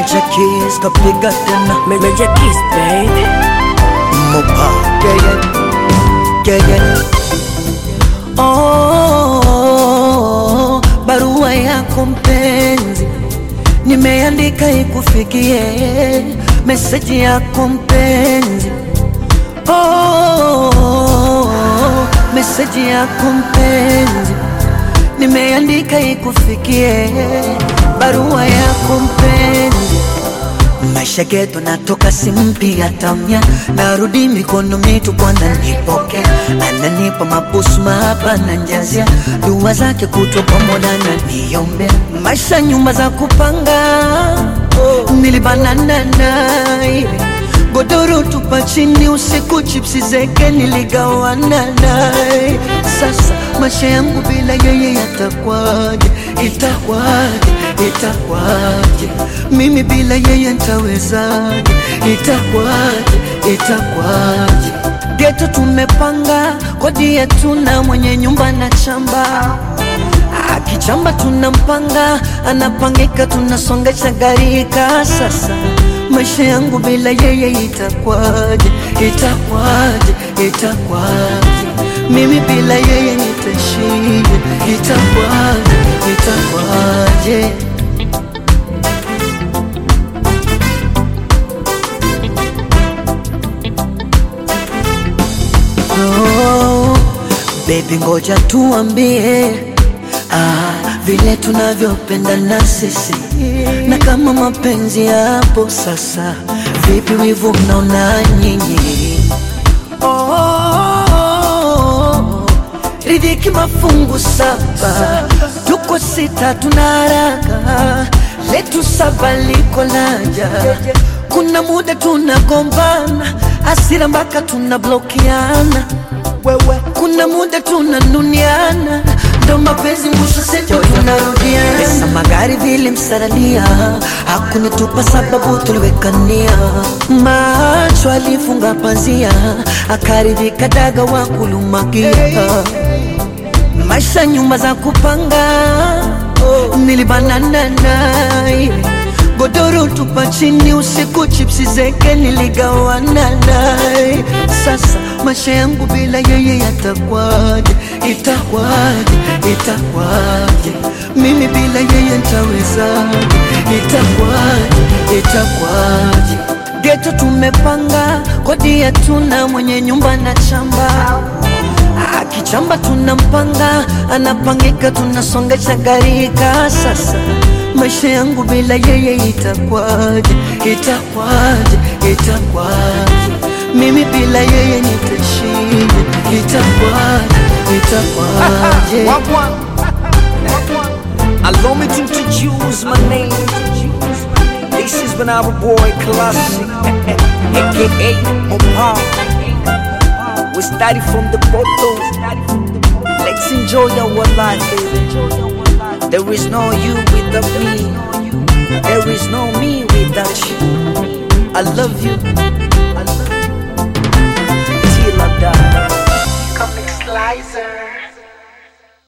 Major Keys kapiga tena Major Kiss, baby. Mopa yeah, yeah. Yeah, yeah. Oh, barua yako mpenzi nimeandika ikufikie, meseji yako mpenzi oh, meseji yako mpenzi nimeandika ikufikie, barua yako mpenzi maisha geto natoka simpi tamya narudi mikono mitupu ananipoke ananipa mabusu mahaba na njazia dua zake kutwa pamoja na niombe maisha nyumba za kupanga nilibanana naye godoro tupa chini usiku chipsi zeke niligawana naye sasa maisha yangu bila yeye yatakwaje itakwaje itakwaje mimi bila yeye ntawezaje itakwaje itakwaje geto tumepanga kodi yetu na mwenye nyumba na chamba akichamba tunampanga anapangika tunasongesha garika sasa maisha yangu bila yeye itakwaje itakwaje itakwaje mimi bila yeye nitaishije itakwaje itakwaje oh, baby ngoja tuambie ah, vile tunavyopendana sisi na kama mapenzi yapo sasa vipi wivu mnaona nyinyi oh, ridhiki mafungu saba tuko sita tuna haraka letu saba liko laja kuna muda tunagombana asira mpaka tunablokiana wewe kuna muda tunanuniana ndo mapenzi mwisho sejo tunarudiana pesa magari vile msaralia hakunitupa sababu tuliwekania macho alifunga pazia akaridhika daga wa kulumakia maisha nyumba za kupanga nilibanana naye godoro tupa chini usiku chipsi zeke niligawana naye sasa maisha yangu bila yeye yatakwaje itakwaje itakwaje mimi bila yeye ntawezaje itakwaje itakwaje geto tumepanga kodi yetu na mwenye nyumba na chamba akichamba tunampanga anapangika tunasongesha garika sasa maisha yangu bila yeye itakwaje itakwaje itakwaje mimi bila yeye nitaishije itakwaje itakwaje Wagwan. Allow me to introduce my name. This is when our boy Classic, aka Mopa. We started from the bottom. Let's enjoy our life, baby. There is no you without me. There is no me without you. I love you. I love you. Till I die. Comic Slicer.